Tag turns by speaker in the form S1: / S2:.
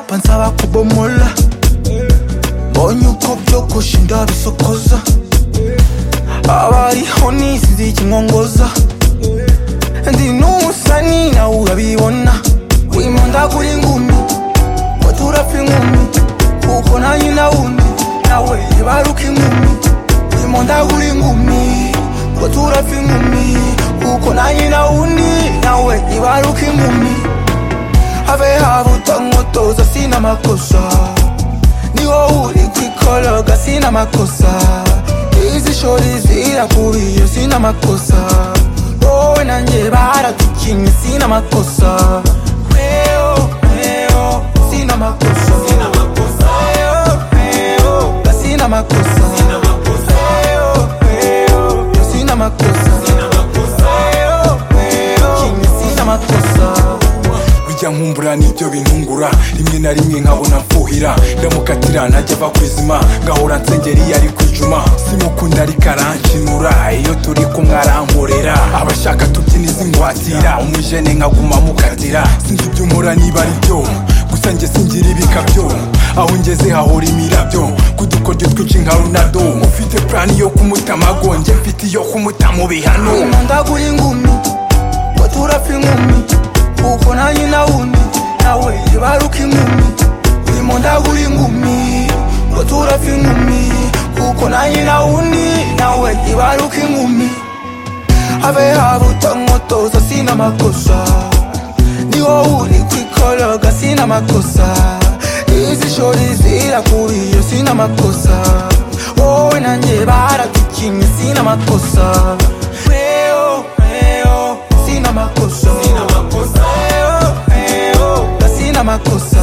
S1: nta nsaba kubomola mbonye uko byogoshe ndabisokoza abariho nisize ikinkongoza ndi n'umusani nawe urabibona wimundagura ingumi ngo turapfa inkumi kuko nanjye nawundi nawe baruka inkumi wimundagura ingumi ngo turapfa inkumi kuko nanjye nawundi nawe baruka inkumi habe habuta nkotoza sina makosa niho uri kwikoroga sina makosa izi shori zirakubiye sina makosa wowe nanjye baratukinye sina makosa reo reo sina makosa Reo, reo, sina makosa Reo, reo, sina makosa Reo, reo, sina makosa
S2: bijya nkumbura n'ibyo bintungura rimwe na rimwe nkabona mfuhira ndamukatira ntajya ava ku izima ngahora nsengera iyo ari kwijuma simukunda ariko arankinura iyo turi kumwe arankorera abashaka tubyina izi ngwatira umujene nkaguma mukatira sinzi ibyo umura niba ari byo gusa njye singira ibikabyo aho ngeze hahora imirabyo ku dukoryo twinshi nka runado ufite purani yo kumutamago njye mfite iyo kumuta mu bihano
S1: imundagura ingumi ngo turapfa inkumi kuko nanjye nawundi nawe baruka inkumi imundagura ingumi ngo turapfa inkumi kuko nanjye nawundi nawe baruka inkumi habe habuta nkotoza sina makosa niho uri kwikoroga sina makosa izi shori zirakubiye sina makosa wowe nanjye baratukinye sina makosa reo reo sina makosa Reo, reo, sina makosa